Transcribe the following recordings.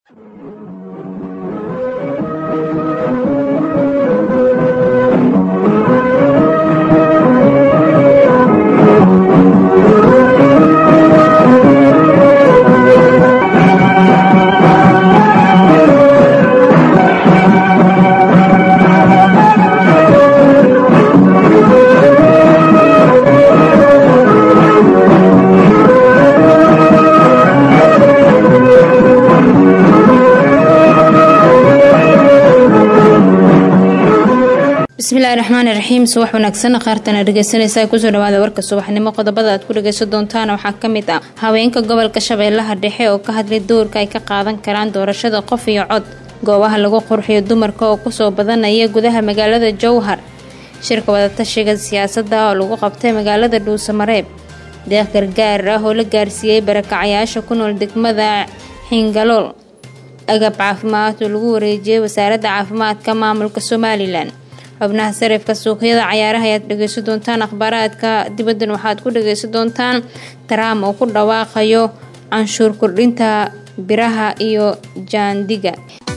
bismillahi raxmaani raxiim subax wanaagsan qaartana dhegeysanaysa kusoo dhawaada warka subaxnimo qodobada aad ku dhageysan doontaan waxaa kamid ah haweenka gobolka shabeellaha dhexe oo ka hadlay doorka ay ka qaadan karaan doorashada qof iyo cod goobaha lagu qurxiyo dumarka oo kusoo badanaya gudaha magaalada jowhar shirka wadatashiga siyaasadda oo lagu qabtay magaalada dhuusamareeb deeq gargaar ah oo la gaarsiiyey barakacayaasha ku nool degmada xingalool agab caafimaad oo lagu wareejiyey wasaaradda caafimaadka maamulka somalilan xubnaha sarifka suuqyada cayaaraha ayaad dhegeysan doontaan akhbaaraadka dibaddan waxaad ku dhageysan doontaan taraam oo ku dhawaaqayo canshuur kordhinta biraha iyo jaandiga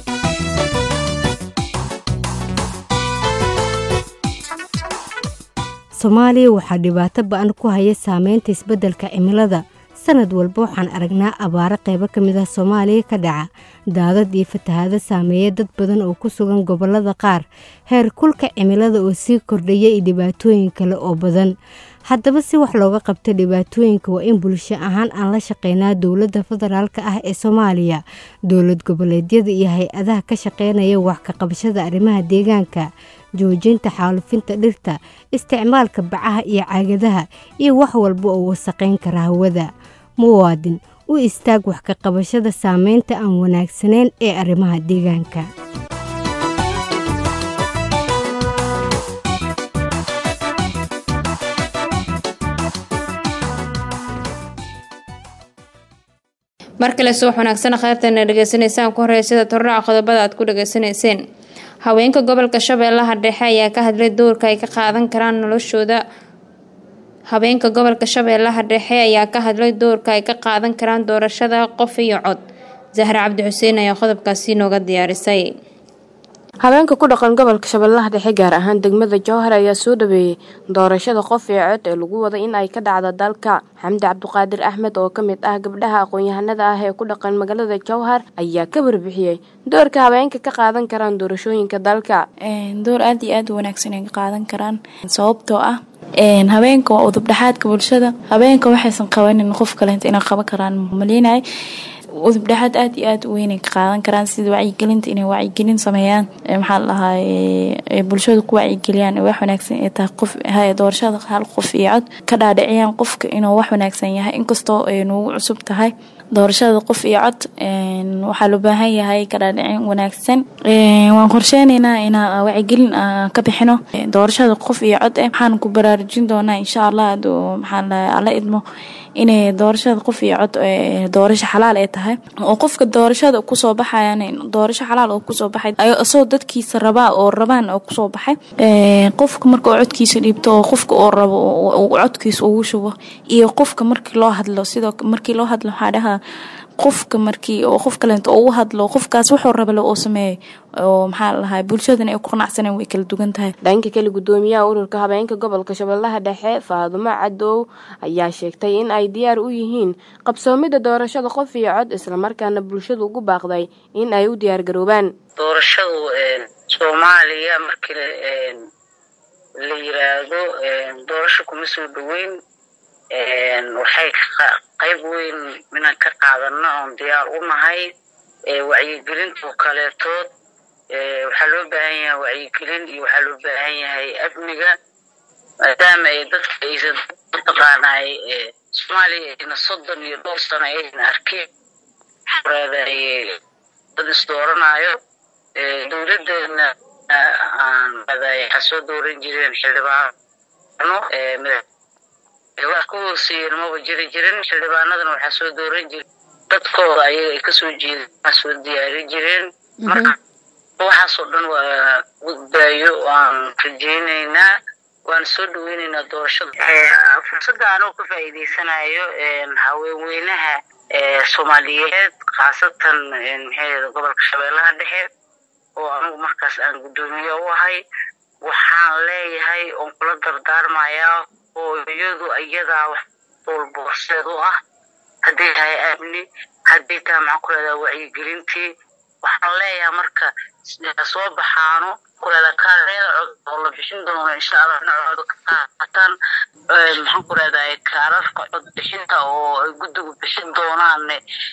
soomaaliya waxaa dhibaato ba-an ku haya saameynta isbeddelka cimilada sanad walba waxaan aragnaa abaaro qaybo ka mid ah soomaaliya ka dhaca daadad iyo fatahaado saameeya dad badan oo ku sugan gobollada qaar heer kulka cimilada oo sii kordhaya iyo dhibaatooyin kale oo badan haddaba si wax looga qabto dhibaatooyinka waa in bulsho ahaan aan la shaqeynaa dowladda federaalk ah ee soomaaliya dowlad goboleedyada iyo hay-adaha ka shaqeynaya wax ka qabashada arrimaha deegaanka joojinta xaalufinta dhirta isticmaalka bacaha iyo caagadaha iyo wax walba oo wasaqayn kara hawada muwaadin u istaag wax ka qabashada saameynta aan wanaagsanayn ee arrimaha deegaanka mar kale subax wanaagsan kheyrtana dhegeysanaysaan ku horeya sida torraca qodobada aad ku dhegeysanayseen haweenka gobolka shabeellaha dhexe ayaa ka hadlay doorka ay ka qaadan karaan noloshooda haweenka gobolka shabeellaha dhexe ayaa ka hadlay doorka ay ka qaadan karaan doorashada qof iyo cod zahra cabdi xuseen ayaa qodobkaasi nooga diyaarisay haweenka ku dhaqan gobolka shabeellaha dhexe gaar ahaan degmada jowhar ayaa soo dhaweeyey doorashada qof iyo cod ee lagu wada in ay ka dhacdo dalka xamdi cabdiqaadir axmed oo ka mid ah gabdhaha aqoon-yahanada ah ee ku dhaqan magaalada jowhar ayaa ka warbixiyey doorka haweenka ka qaadan karaan doorashooyinka dalka door aada iyo aada u wanaagsan ay ka qaadan karaan sababtoo ah haweenka waa udubdhexaadka bulshada haweenka waxaysan qabanin qof kaleenta inay qaban karaan maleenay udubdhexaad aada iyo aada u weynay ka qaadan karaan sida wacyigelinta inay wacyigelin sameeyaan maxaa la dhahaa bulshada ku wacyigeliyaan wax wanaagsan ay tahay qof doorashada hal qof iyo cod ka dhaadhiciyaan qofka inuu wax wanaagsan yahay inkastoo ay nuugu cusub tahay doorashada qof iyo cod waxaa loo baahan yahay ka dhaadhicin wanaagsan waan qorsheyneynaa inaa wacyigelin ka bixino doorashada qof iyo cod eh waxaan ku baraarujin doonaa insha allah maxaa la alla idmo inay doorashada qof iyo cod doorasho xalaal ay tahay oo qofka doorashada kusoo baxayan doorasho xalaal oo kusoo baxay isagoo dadkiisa rabaa oo rabaan oo kusoo baxay qofka marka oo codkiisa dhiibto oo qofka oo rabo codkiisa ugu shubo iyo qofka markii loo hadlo sidoo markii loo hadlo waxaa dhahaa qofka markii oo qof kaleento oo u hadlo qofkaas wuxuu rabale oo sameeyay oo maxaa lahaa bulshadana ay ku qanacsaneen way kala duwan tahay dhanka kale gudoomiyaha ururka habeenka gobolka shabeellaha dhexe faadumo cadow ayaa sheegtay in ay diyaar u yihiin qabsoomida doorashada qof iyo cod islamarkaana bulshadu ugu baaqday in ay u diyaar garoobaan doorashadu soomaaliya markii la yiraahdo doorasho kuma soo dhaweyn waxay qayb weyn inaan ka qaadano oon diyaar u nahay wacyigelinta oo kaleetood waxaa loo baahan yahay wacyigelin iyo waxaa loo baahan yahay amniga maadaama ay dadka aysan mataqaanay soomaaliya ayna soddon iyo dhowr sano ayna arkin dad isdooranayo dowladeena waxaa soo dooran jireen xildhibaano wax ku hooseeyeen maba jiri jirin xildhibaanadana waxaa soo dooran jire dadkooda ayaga ay kasoo jeedaan soo diyaari jireen marka waxaasoo dhan waa gudbaayo waan rajeyneynaa waan soo dhaweyneynaa doorashada fursadda anoo ka faa'iideysanayo haweenweynaha soomaaliyeed khaasatan maxay gobolka shabeellaha dhexe oo anigu markaas aan guddoomiye u ahay waxaan leeyahay oon kula dardaarmayaa hooyadu iyadaa wax walba horseed u ah hadday tahay amni hadday tahay maxaan ku leedaha wacyigelintii waxaan leeyahay marka soo baxaano kuleeda kaareeda cod oo la bixin doono insha allah dhinacooda ka qaataan maxaan ku leedahay kaararka cod bixinta oo ay guddigu bixin doonaan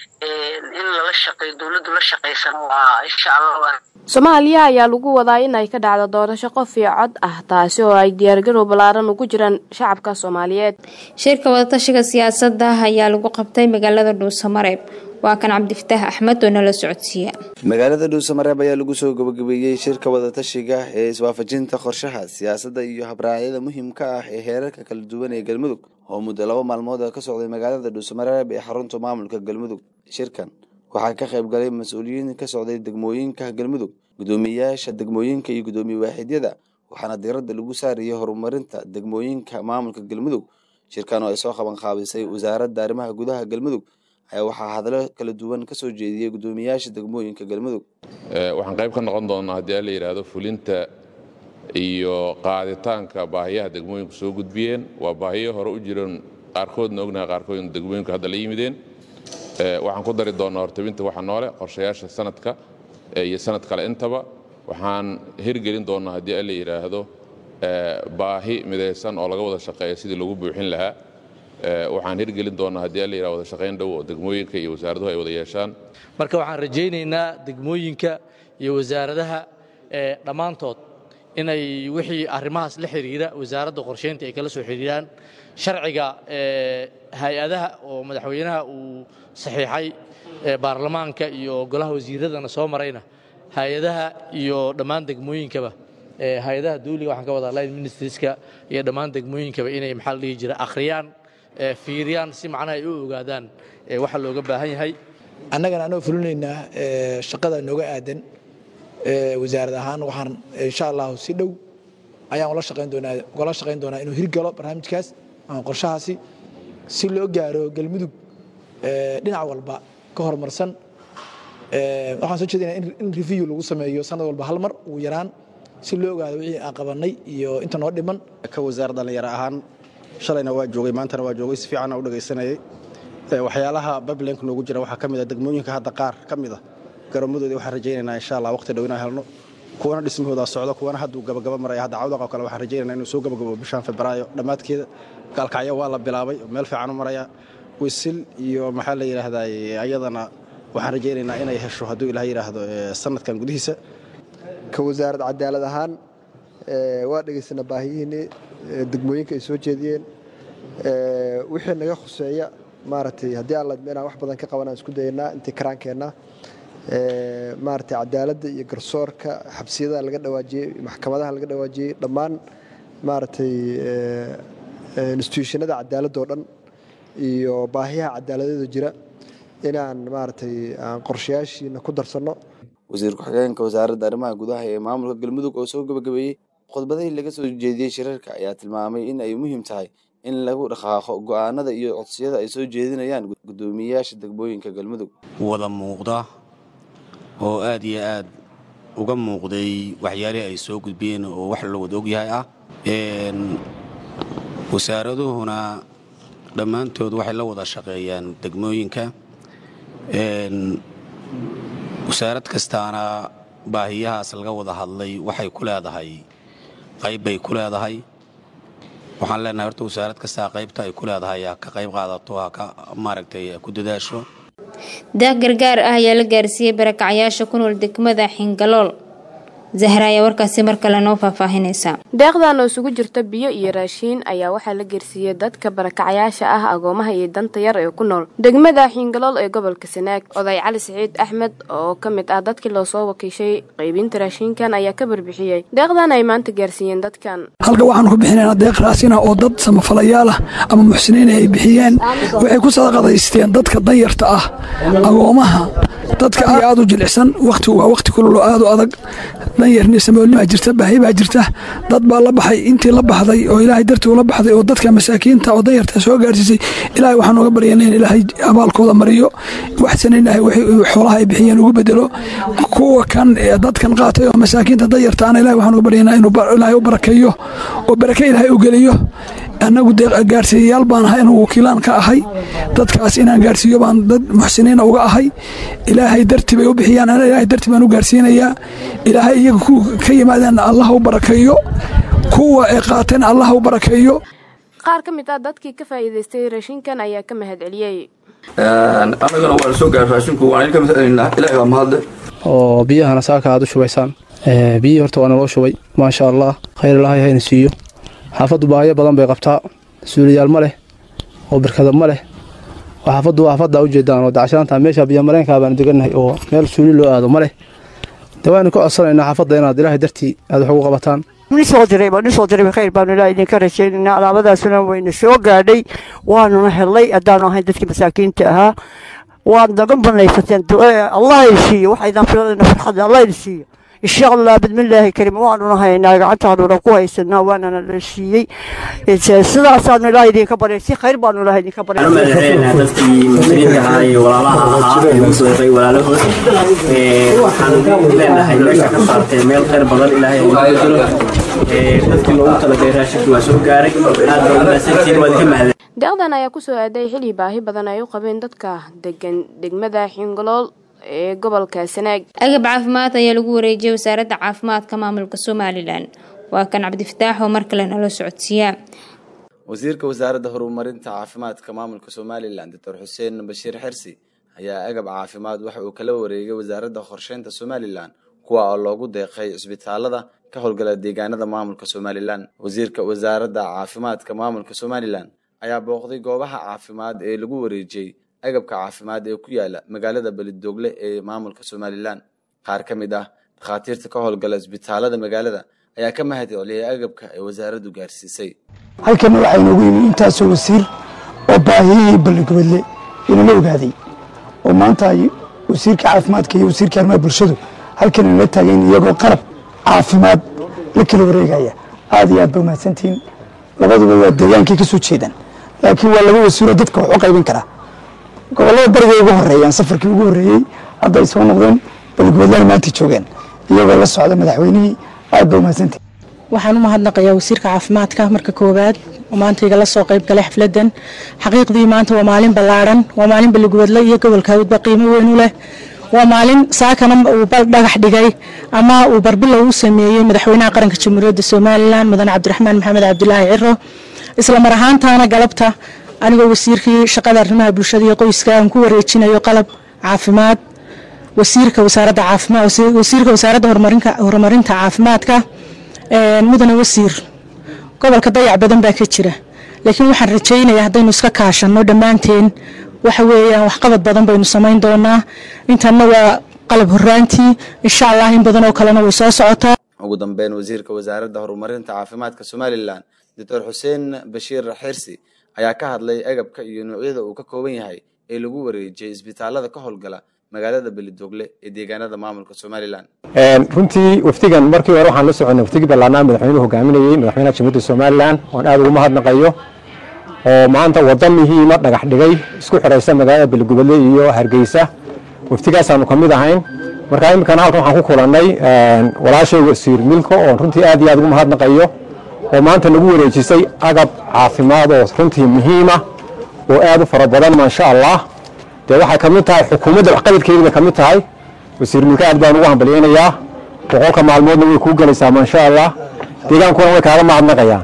in lala shaqeeyo dowladdu la shaqaysan waa insha allah soomaaliya ayaa lagu wadaa in ay ka dhacdo doorasho qof iyo cod ah taasi oo ay diyaargarow ballaaran ugu jiraan shacabka soomaaliyeed shirka wadatashiga siyaasadda ayaa lagu qabtay magaalada dhuusamareeb waa kan cabdifataax axmed oo nala socodsiiya magaalada dhuusamareeb ayaa lagu soo gabagabeeyey shirka wadatashiga ee iswaafajinta qorshaha siyaasadda iyo habraacyada muhiimka ah ee heerarka kala duwan ee galmudug oo muddo laba maalmood ka socday magaalada dhuusamareeb ee xarunta maamulka galmudug shirkan waxaa ka qayb galay mas-uuliyiin ka socday degmooyinka galmudug guddoomiyeyaasha degmooyinka iyo guddoomiye waaxidyada waxaana diiradda lagu saarayay horumarinta degmooyinka maamulka galmudug shirkan oo ay soo qaban qaabisay wasaaradda arrimaha gudaha galmudug ayaa waxaa hadalo kala duwan ka soo jeediyey guddoomiyeyaasha degmooyinka galmudug waxaan qayb ka noqon doonaa haddii a la yidhaahdo fulinta iyo qaaditaanka baahiyaha degmooyinku soo gudbiyeen waa baahiyo hore u jiran qaarkoodna ognaha qaarkoodna degmooyinku hadda la yimideen waxaan ku dari doonaa hortabinta waxa noole qorshayaasha sanadka iyo sanad kale intaba waxaan hirgelin doonaa haddii a la yidhaahdo baahi midaysan oo laga wada shaqeeya sidii lagu buuxin lahaa waxaan hirgelin doonaa haddii a la yidhahdo wada shaqayn dhow oo degmooyinka iyo wasaaraduhu ay wada yeeshaan marka waxaan rajaynaynaa degmooyinka iyo wasaaradaha dhammaantood inay wixii arrimahaas la xidhiira wasaaradda qorshaynta ay kala soo xidhiiraan sharciga hay-adaha oo madaxweynaha uu saxiixay baarlamaanka iyo golaha wasiiradana soo marayna hay-adaha iyo dhammaan degmooyinkaba hay-adaha dawliga waxaan ka wadaa line ministerska iyo dhammaan degmooyinkaba inay maxaa la dhihi jira akhriyaan fiiriyaan si macnaha ay u ogaadaan waxa looga baahan yahay annagana anoo fulinaynaa shaqada nooga aadan wasaarad ahaan waxaan insha allahu si dhow ayaan ula shaqayn doonaa ugala shaqayn doonaa inuu hirgalo barnaamijkaas ama qorshahaasi si loo gaaro galmudug dhinac walba ka horumarsan waxaan soo jeedinaa in review lagu sameeyo sanad walba hal mar ugu yaraan si loo ogaado wixii aan qabannay iyo inta noo dhiman ka wasaar dhallinyaro ahaan shalayna waa joogay maantana waa joogay si fiicanna u dhagaysanayay waxyaalaha bablenka noogu jira waxaa ka mid a degmooyinka hadda qaar ka mid a garoomadoodii waxaan rajaynaynaa insha allah waqti dhow inaan helno kuwana dhismahooda socdo kuwana hadduu gabagaba maraya hadda cawdaqa kale waxaan rajaynaynaa inuu soo gabagabo bishaan febraayo dhammaadkeeda gaalkacyo waa la bilaabay meel fiican u maraya wisil iyo maxaa la yidhaahdaa ayadana waxaan rajaynaynaa inay hesho hadduu ilaah yidhaahdo sanadkan gudihiisa ka wasaarad cadaalad ahaan waa dhegaysana baahiyihiinii degmooyinka ay soo jeediyeen wixii naga khuseeya maaragtay haddii alla inaan wax badan ka qabanaan isku dayanaa intii karaankeenna maaragtay cadaaladda iyo garsoorka xabsiyadaha laga dhawaajiyey maxkamadaha laga dhawaajiyey dhammaan maaragtay instituushanada cadaaladoo dhan iyo baahiyaha cadaaladeeda jira inaan maaragtay aan qorshayaashiina ku darsanno wasiir ku-xigeenka wasaaradda arrimaha gudaha ee maamulka galmudug oo soo gabagabeeyey khudbadihii laga soo jeediyey shirarka ayaa tilmaamay in ay muhiim tahay in lagu dhaqaaqo go'aanada iyo codsiyada ay soo jeedinayaan guddoomiyeyaasha degmooyinka galmudug wada muuqda oo aad iyo aad uga muuqday waxyaalihii ay soo gudbiyeen oo wax la wada ogyahay ah wasaaraduhuna dhammaantood waxay la wada shaqeeyaan degmooyinka wasaarad kastaana baahiyahaas laga wada hadlay waxay ku leedahay qayb bay ku leedahay waxaan leenahay horta wasaarad kastaa qaybta ay ku leedahay ha ka qayb qaadato ha ka maaragtay ku dadaasho daaq gargaar ah ayaa la gaarsiiyey barakacyaasha ku nool degmada xingalool zahra ayaa warkaasi mar kale noo faahfaahinaysa deeqdan oo isugu jirta biyo iyo raashiin ayaa waxaa la geersiiyey dadka barakacyaasha ah agoomaha iyo danta yar ee ku nool degmada xingalool ee gobolka sanaag oday cali siciid axmed oo ka mid ah dadkii loo soo wakiishay qaybinta raashiinkan ayaa ka barbixiyey deeqdan ay maanta gaarsiiyeen dadkan halka waxaan ku bixinaynaa deeq raasina oo dad samafalayaal ah ama muxsiniin ay bixiyeen waxay ku sadaqadaysteen dadka danyarta ah agoomaha dadka aad u jilicsan wakhtigu waa wakhti kululoo aad u adag danyarni samoolnimaa jirta baahi baa jirta dad baa la baxay intii la baxday oo ilaahay dartii ula baxday oo dadka masaakiinta oo danyarta soo gaarsiisay ilaahay waxaan uga baryana in ilaahay abaalkooda mariyo waxsana ilaahay wixii xoolaha ay bixiyeen ugu bedelo kuwa kan dadkan qaatay oo masaakiinta danyarta ana ilaahay waxaan uga baryanaa inuu ilaahay u barakeeyo oo barake ilaahay u geliyo annagu dee gaarsiiyayaal baan ahay anugu wakiilaan ka ahay dadkaas inaan gaarsiiyo baan dad muxsiniina uga ahay ilaahay darti bay u bixiyaan ana ilaahay darti baan u gaarsiinayaa ilaahay iyaga ku ka yimaadeen allah u barakeeyo kuwa ay qaateen allah u barakeeyo qaar ka mid ah dadkii ka faa'iidaystay raashinkan ayaa ka mahad celiyey annagana waan soo gaar raashinku waan idinka mahadcelinaa ilaahay baa mahadle oo biyahana saaka aad u shubaysaan biyihii horta waa naloo shubay maasha allah khayr ilaahay hayna siiyo xaafaddu baahiyo badan bay qabtaa suuliyaal ma leh oo birkada ma leh oo xaafaddu waa xaafadda ujeedaan oo dacashaanta meesha biyomareenkaa baanu degannahay oo meel suuli loo aado ma leh de waanu ka codsanaynaa xaafadda inaad ilaahay dartii aad wax ugu qabataan nisoo diray baa nisoo diray khayr baanu ilaahay idinka rajaynaynaa alaabadaasuna wayna soo gaadhay waanuna helay haddaanu ahayn dadkii masaakiinta ahaa waad naga banaysateen allah idin siiyo waxaydaan filadayna farxadda allah idin siiyo insha allah bidmillaahi karim waanuna haynaa gacantaanuna ku haysanaa waanana la siiyey sidaasaanu ilaah idinka baryay si khayr baanu ilaah idinka waxaan u mahadcelinaynaa dadkii muslimiinta ahaa iyo walaalaha ahaa ee ugu soo diray walaalahood waxaan leenahay meesha ka saartee meel khayr badan ilaahay idinku jiro dadkii loogu talagalay raashinka waa soo gaaray aad baa umahadsantihiin waa idinka mahadcelin deeqdan ayaa ku soo aaday xili baahi badan ay u qabeen dadka degan degmada xingolool ee gobolka sanaag agab caafimaad ayaa lagu wareejiyay wasaaradda caafimaadka maamulka somalilan waa kan cabdifataax oo mar kale nala socodsiiyaa wasiirka wasaaradda horumarinta caafimaadka maamulka somalilan doctor xuseen bashiir xersi ayaa agab caafimaad waxa uu kala wareegay wasaaradda qorsheynta somalilan kuwa oo loogu deeqay cisbitaalada ka howlgala deegaanada maamulka somalilan wasiirka wasaaradda caafimaadka maamulka somalilan ayaa booqday goobaha caafimaad ee lagu wareejiyey agabka caafimaad ee ku yaala magaalada belidogle ee maamulka somalilan qaar ka mid ah dhakhaatiirta ka howlgala isbitaalada magaalada ayaa ka mahad celiyay agabka ay wasaaraddu gaarsiisay halkana waxaa inoogu yimi intaasoo wasiir oo baahiyihii balligobadle inala ogaaday oo maanta ay wasiirka caafimaadka iyo wasiirka arrimaha bulshadu halkan inala taageen iyagoo qalab caafimaad la kala wareegaya aad iyo aad ba umahadsantihiin labaduba waa deegaankay ka soo jeedaan laakiin waa laba wasiiroo dadka wax u qaybin karaa gobollada bariga ugu horeeyaan safarkii ugu horreeyey hadda ay soo noqdeen balgobadlana maanta joogeen iyagoo la socda madaxweynihii aad ba umahadsantihiin waxaan u mahadnaqayaa wasiirka caafimaadka marka koowaad oo maanta igala soo qayb galay xafladan xaqiiqdii maanta waa maalin ballaadhan waa maalin balligubadle iyo gobolka hawdba qiimo weyn u leh waa maalin saakana uu dhagax dhigay ama uu barbilow u sameeyey madaxweynaha qaranka jamhuuriyadda somalilan mudane cabdiraxmaan maxamed cabdilaahi ciro isla mar ahaantaana galabta anigoo wasiirkii shaqada arrimaha bulshada iyo qoyska aan ku wareejinayo qalab caafimaad wasiirka wasaaradda caafimaad wasiirka wasaaradda horumarinka horumarinta caafimaadka mudane wasiir gobolka dayac badan baa ka jira laakiin waxaan rajaynayaa haddaynu iska kaashanno dhammaanteen waxa weeyaan waxqabad badan baynu samayn doonaa intanna waa qalab horaantii insha allah in badan oo kalena way soo socotaa ugu dambeyn wasiirka wasaaradda horumarinta caafimaadka somalilan doctor xuseen bashiir xirsi ayaa ka hadlay agabka iyo noocyada uu ka kooban yahay ee lagu wareejiyey isbitaalada ka howlgala magaalada belidogle ee deegaanada maamulka somalilan runtii wafdigan markii hore waxaan la soconay wafdigii ballaanaa madaxweynuhu hogaaminayey madaxweynaha jamhuuriyadda somalilan oon aad ugu mahadnaqayo oo maanta wadda muhiima dhagax dhigay isku xidhaysa magaalada beligubadle iyo hargeysa wafdigaasaanu ka mid ahayn marka iminkana halkan waxaan ku kulannay walaashay wasiir milko oon runtii aad iyo aad ugu mahadnaqayo oo maanta nagu wareejisay agab caafimaad oo runtii muhiima oo aad u fara badan maasha allah dee waxay ka mid tahay xukuumadda waxqabadkeedii bay ka mid tahay wasiir milka aad baan ugu hambalyaynayaa boqolka maalmoodna way kuu gelaysaa maasha allah deegaankuna way kaaga mahadnaqayaan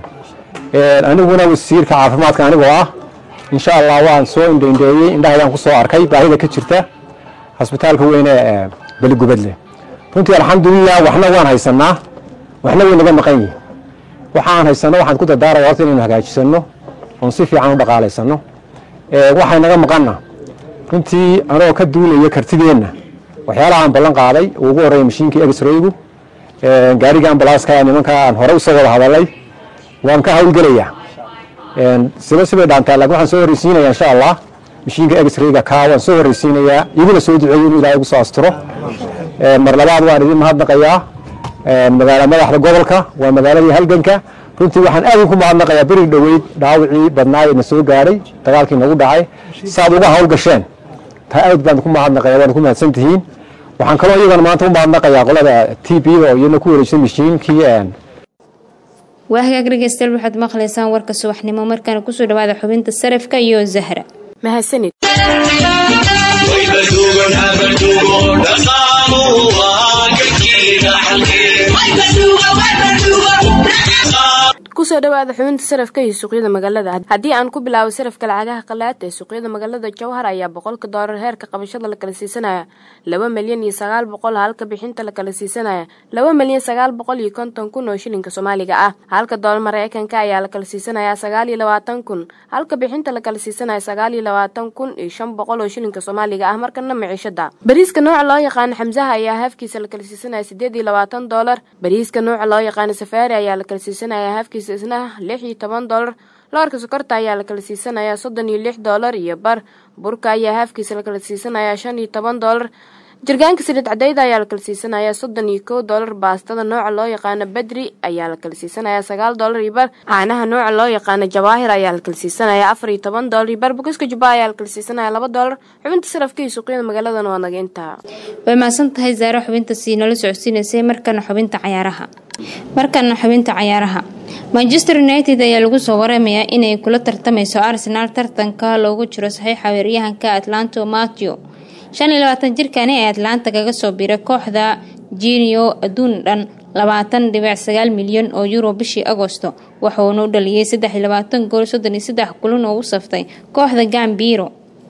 aniguna wasiirka caafimaadka anigoo ah insha allah waan soo indhaindheeyey indhahaydaan ku soo arkay baahida ka jirta hasbitaalka weyne ee beligubadle runtii alxamdulilah waxna waan haysanaa waxna way naga maqan yihin waxaan haysanno waxaan ku dardaaraya horta inaynu hagaajisano oon si fiican u dhaqaalaysanno waxay naga maqanna runtii anoo ka duulaya kartideenna waxyaalahaan ballan qaaday uu ugu horreeya mashiinkii egsraygu gaariga ambalaaska nimanka aan hore usoo wada hadalay waan ka hawlgelayaa siba sibay dhaantaa laakiin waxaan soo horreysiinayaa insha allah mashiinka egsrayga kaa waan soo horreysiinayaa iguna soo duceeyo inuu ilaahay ugu soo asturo mar labaad waan idin mahadnaqayaa magaala madaxda gobolka waa magaaladii halganka runtii waxaan aad ku mahadnaqayaa berig dhoweyd dhaawacii badnaa na soo gaadhay dagaalkii nagu dhacay saaad uga hawlgasheen taa aad baan ku mahadnaqaya waana ku mahadsan tihiin waxaan kaloo iyagana maanta u mahadnaqayaa qolada t b da oo iyana ku wareegsan mashiinkii waa hagaag dhegeystayaal waxaad maqlaysaan warka subaxnimo markaana kusoo dhawaada xubinta sarifka iyo zahra mahadsanid kusoo dhawaada xubinta sarafka iyo suuqyada magaalada haddii aan ku bilaabo sarafka lacagaha qalaad ee suuqyada magaalada jowhar ayaa boqolka doolar heerka qabashada la kala siisanaya laba milyan iyo sagaal boqol halka bixinta la kala siisanaya laba milyan sagaal boqol iyo konton kun oo shilinka soomaaliga ah halka doolar mareykanka ayaa la kala siisanaya sagaal iyo labaatan kun halka bixinta la kala siisanaya sagaal iyo labaatan kun iyo shan boqol oo shilinka soomaaliga ah markana miciishada bariiska nooca loo yaqaano xamsaha ayaa haafkiisa la kala siisanaya sideed iyo labaatan doolar bariiska nooca loo yaqaano safaari ayaa la kala siisanaya haafkiisa isna lix iyo toban doolar loorka sokorta ayaa la kala siisanaya soddon iyo lix doolar iyo bar burka ayaa haafkiisa la kala siisanaya shan iyo toban doolar jirgaanka saliid cadayda ayaa la kala siisanaya soddon iyo kow doolar baastada nooca loo yaqaano bedri ayaa la kala siisanaya sagaal doolar iyo bar caanaha nooca loo yaqaano jawaahir ayaa la kala siisanaya afar iyo toban doolar iyo bar bukiska jubba ayaa la kala siisanaya laba doolar xubinta sarafka iyo suuqyada magaaladan waa naga intaa way mahadsan tahay zaaro xubinta sii nala socodsiinaysay markana xubinta cayaaraha markana xubinta cayaaraha manchester united ayaa lagu soo waramayaa inay kula tartamayso arsenal tartanka loogu jiro saxiixa weeryahanka atlanto matthew shan iyo labaatan jirkani ee atlanta kaga soo biray kooxda genio adduun dhan labaatan dhibic sagaal milyan oo euro bishii agosto waxuuna u dhaliyay saddex iyo labaatan gool soddon iyo saddex kulan oo u saftay kooxda gambiro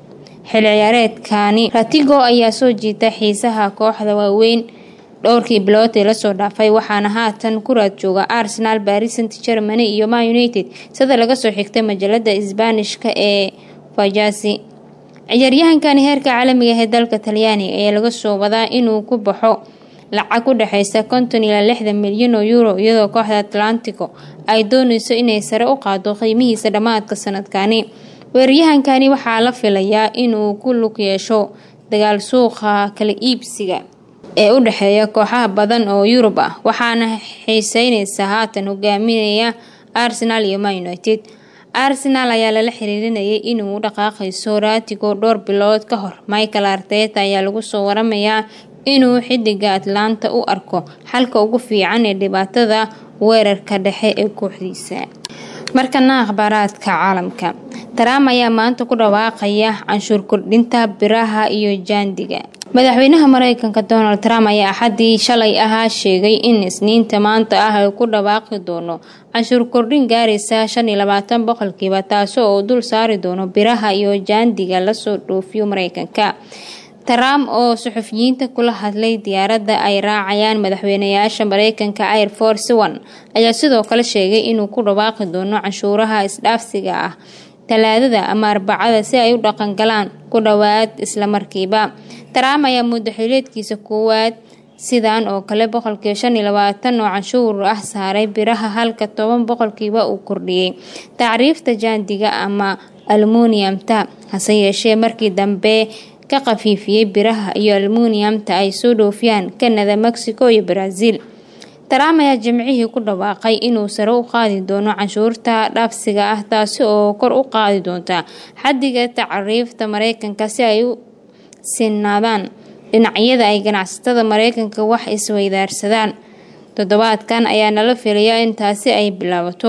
xil ciyaareedkani ratigo ayaa soo jiita xiisaha kooxda waaweyn dhowrkii bilood ee lasoo dhaafay waxaana haatan ku raad jooga arsenal baris st germany iyo man united sida laga soo xigtay majalada isbaanishka ee fajasi ciyaaryahankani heerka caalamiga ee dalka talyaaniga ayaa laga soo wadaa inuu ku baxo lacag u dhexeysa konton ilaa lixdan milyan oo euro iyadoo kooxda atlantico ay dooneyso inay sare u qaado qiimihiisa dhammaadka sanadkani weeraryahankani waxaa la filayaa inuu ku lug yeesho dagaal suuqa kala iibsiga ee u dhexeeya kooxaha badan oo yurub ah waxaana xiiseyneysa haatan hogaaminaya arsenal iyo man united arsenal ayaa lala xiriirinayay inuu u dhaqaaqayso raatigo dhowr bilood ka hor michael arteta ayaa lagu soo waramayaa inuu xidiga atlanta u arko xalka ugu fiican ee dhibaatada weerarka dhexe ee kooxdiisa markana akhbaaraadka caalamka trump ayaa maanta ku dhawaaqaya canshuur kordhinta biraha iyo jaandiga madaxweynaha mareykanka donald trump ayaa axadii shalay ahaa sheegay in isniinta maanta ah ay ku dhawaaqi doono canshuur kordhin gaaraysa shan iyo labaatan boqolkiiba taasi oo dul saari doono biraha iyo jaandiga lasoo dhoofiyo mareykanka trump oo suxufiyiinta kula hadlay diyaaradda ay raacayaan madaxweynayaasha mareykanka air force one ayaa sidoo kale sheegay inuu ku dhawaaqi doono canshuuraha isdhaafsiga ah talaadada ama arbacada si ay u dhaqangalaan ku dhowaad islamarkiiba trump ayaa muddo xileedkiisa koowaad sidan oo kale boqolkiiba shan iyo labaatan oo canshuur ah saaray biraha halka toban boqolkiiba uu kordhiyey tacriifta jaandiga ama almuniumta hase yeeshee markii dambe ka khafiifiyey biraha iyo almuniumta ay soo dhoofiyaan kanada mexico iyo brazil trump ayaa jimcihii ku dhawaaqay inuu sare u qaadi doono canshuurta dhaafsiga ah taasi oo kor u qaadi doonta xadiga tacriifta mareykanka si ay u sinaadaan dhinacyada ay ganacsatada mareykanka wax isweydaarsadaan toddobaadkan ayaa nala filayaa in taasi ay bilaabato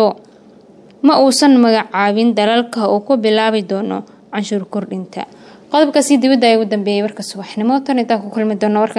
ma uusan magacaabin dalalka uu ku bilaabi doono canshuur kordhinta qodobkaasi dibadda ay ugu dambeeyay warka subaxnimo tan intaa ku kulmi doono warkan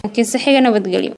kiise xiga nabadgelyo